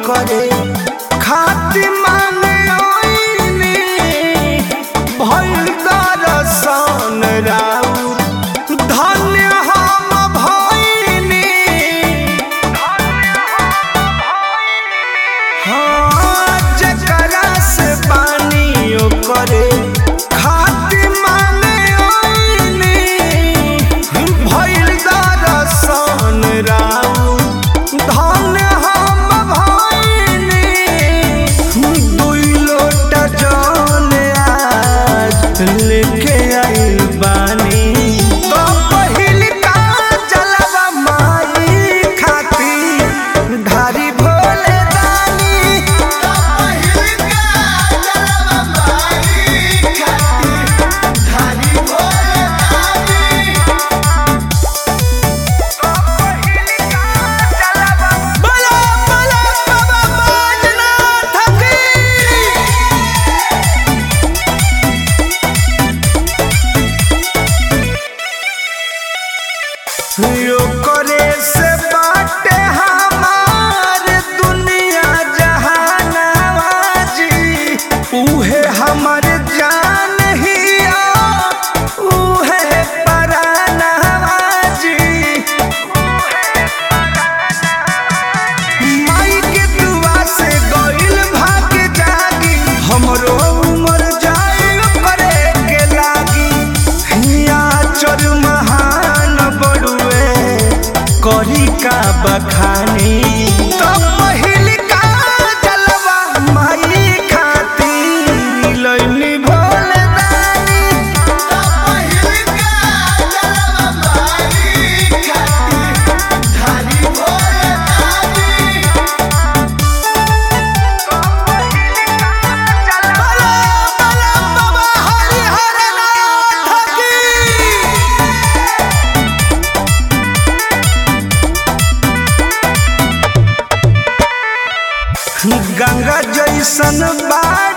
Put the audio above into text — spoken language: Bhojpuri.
करे खाती मांगे ओइनी भइल दरसन राउ धन्य हम भइनी हाँ जकरा से पानी करे खाती मांगे ओइनी भइल दरसन राउ धन्य हम भइनी दुई लोटा जल आज लेके आइल बानी तो पहिल का जलवा माई खाती ढारी भोले दानी तो पहिल का जलवा माई खाती ढारी भोले दानी बोलो बोलो बाबा बैजनाथ की यो करे से बाटे हमार दुनिया जहानावा जी उहे हमर जान हिया उहे परानावा जी माई के दुआ से गइल भाग जागी हमरो उमर जाइल करे के लागी हिया चर महान बड़ुए करी का बखानी तो पहिल का जलवा माई खातिर लइनी भोले दानी तो पहिल का जलवा माई खातिर धारी भोले दानी बोलो बोलो बाबा हरिहर नाथ की गंगा जैसन बाड़